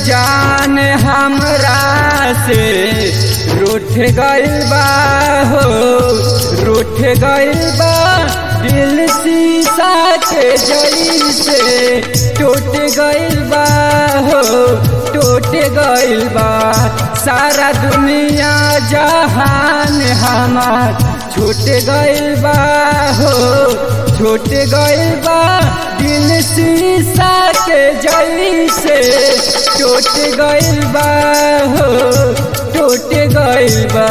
जान हमरा से रूठ गइल बा हो रूठ गइल बा दिल शीशा के जैसे टूट गइल बा हो टूट गइल बा सारा दुनिया जहान हमार छूट गइल बा हो छूट गइल बा दिल शीशा के जैसे टूट गइल बा हो टूट गइल बा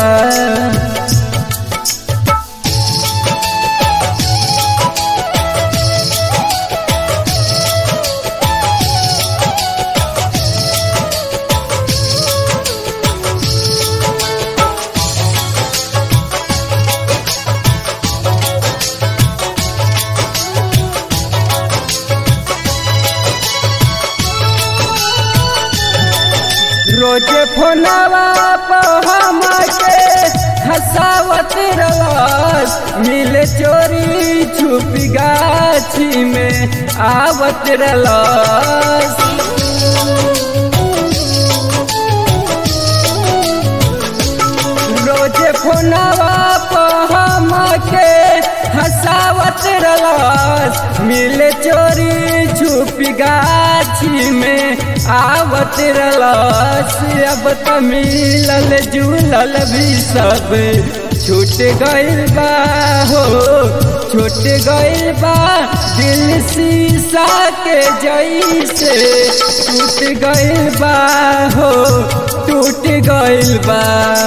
रोज फोनवा पर हमके हंसावत रलस मिल चोरी छुप गाछी में आवत रलस रोज फोनवा पर हमके हंसावत रलस मिल चोरी छुप गाछी में आवत रलस अब त मिलल जुलल भी सब छूट गइल बा हो छूट गइल बा दिल शीशा के जैसे टूट गइल बा हो टूट गइल बा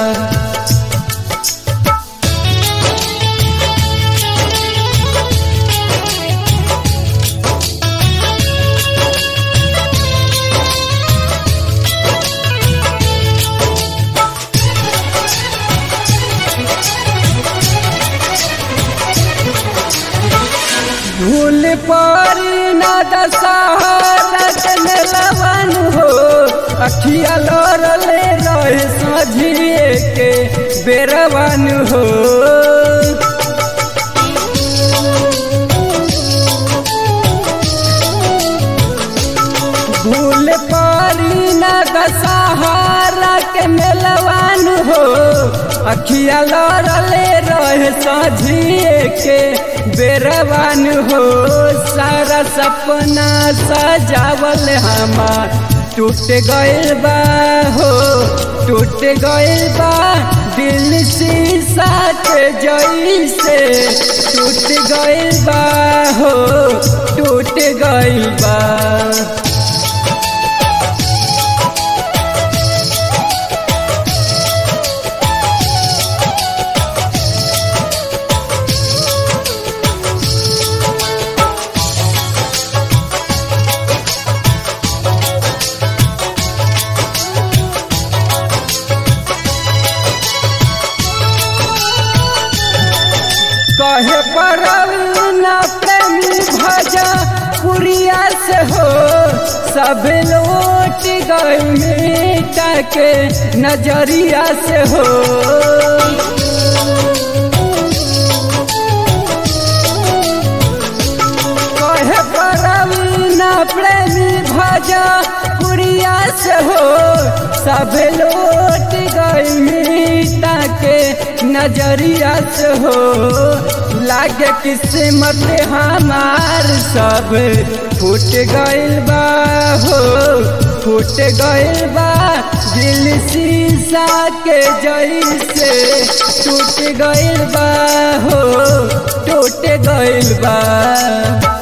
भूल पारी ना दशहरत में लवन हो अखिया लड़ले रहे सझिए के बेरवन हो भूल पारी ना दशहरा के मेलवान हो अखिया लड़ले रहे सझिए के बेरवान हो सारा सपना सजावल हमार टूट गइल बा हो टूट गइल बा दिल शीशा के जैसे टूट गइल बा हो टूट गइल बा कहे पड़ल न प्रेमी भजा पुरिया से हो सब लौट गए मीटा के नजरिया से हो कहे पड़ल न प्रेमी भजा पुरिया से हो सब लौट गए मीटा के नजरिया से हो लागे किस्मत हमार सब फूट गइल बा हो फूट गइल बा दिल शीशा के जैसे टूट गइल बा हो टूट गइल बा